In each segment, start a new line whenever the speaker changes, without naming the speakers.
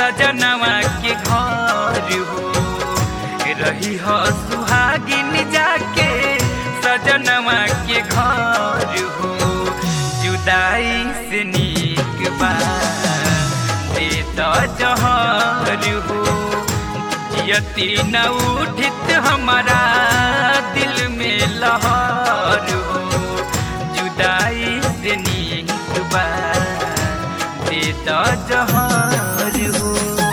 सजनवा के घर हो रही हो सुहागिन जाके सजनवा के घर हो जुदाई से नीक बा दे तो जहर हो यति न उठित हमारा दिल में लहर हो जुदाई से नीक बा दे तो जहर हो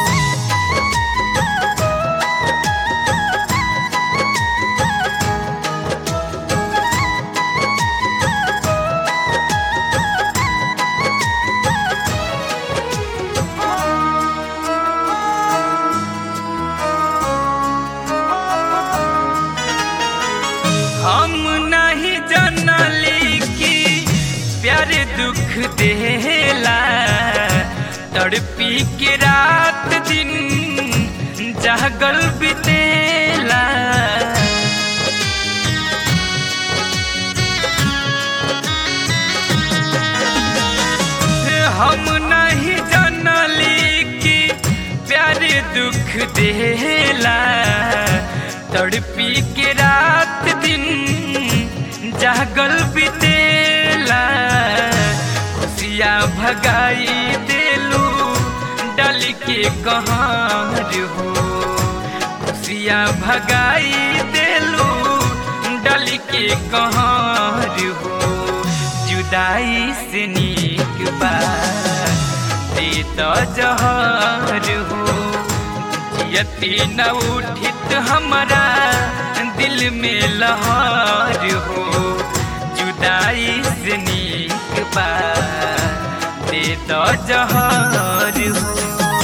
हम नहीं जानली कि प्यार दुख देला तड़पी के रात दिन जागल बितेला हम नहीं जानली कि प्यार दुख देला तड़पी के रात दिन जागल बितेला खुशिया भगाई देलू डल के कहाँ हो खुशिया भगाई देलू डल के कहाँ हो जुदाई से नीक बा दे तो जहर हो यति न उठित हमारा दिल में लहर हो जुदाई से नीक बा दे तो जहर हो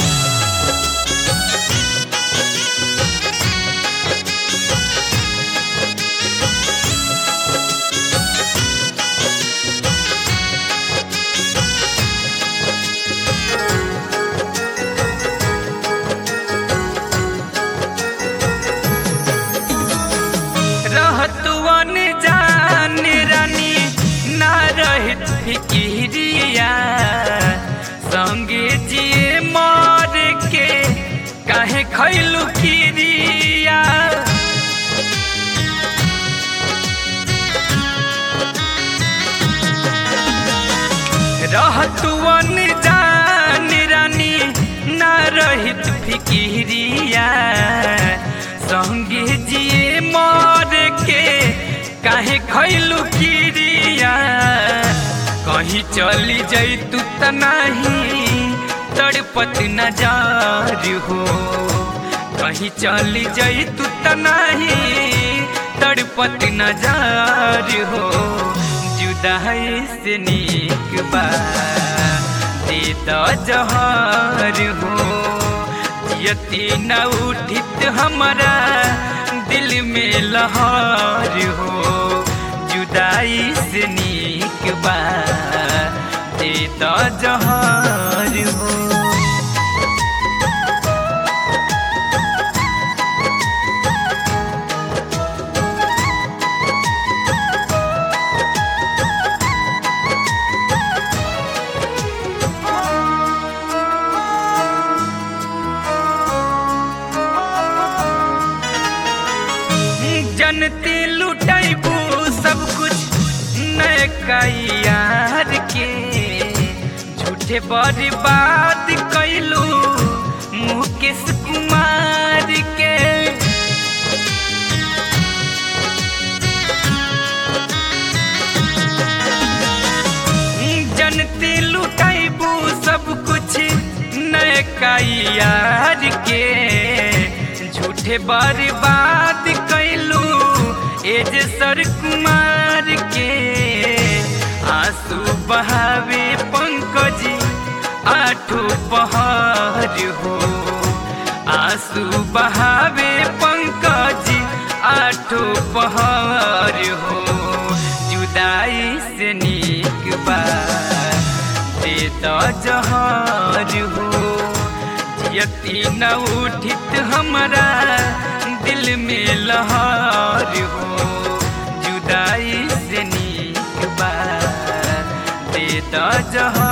रहतुअन जान रानी ना रहित फिकिरिया संगे जिए मर के काहे खैलू किरिया रहतुअन जान रानी ना रहित फिकिरिया संगे जिए मर के काहे खैलू किरिया कहीं चली जैतू त नहीं तड़पत नजार हो कहीं चली जैतू त नहीं तड़पत नजार हो जुदाई से नीक बा दे तो जहर हो यति न उठित हमारा दिल में लहर हो जुदाई से नीक बा दे तो जहर हो जनती लुटैबू सब कुछ नैका यार के झूठे बर्बाद कैलू मुकेश कुमार के जनती लुटैबू सब कुछ नैका यार के झूठे बर्बाद कैलू एज सर कुमार के आंसू बहावे पंकज आठो पहाड़ हो आंसू बहावे पंकज आठो पहाड़ हो जुदाई से नीक बा दे तो जहार हो यति न उठित हमारा दिल में लहर हो जुदाई से नीक बा दे तो जहार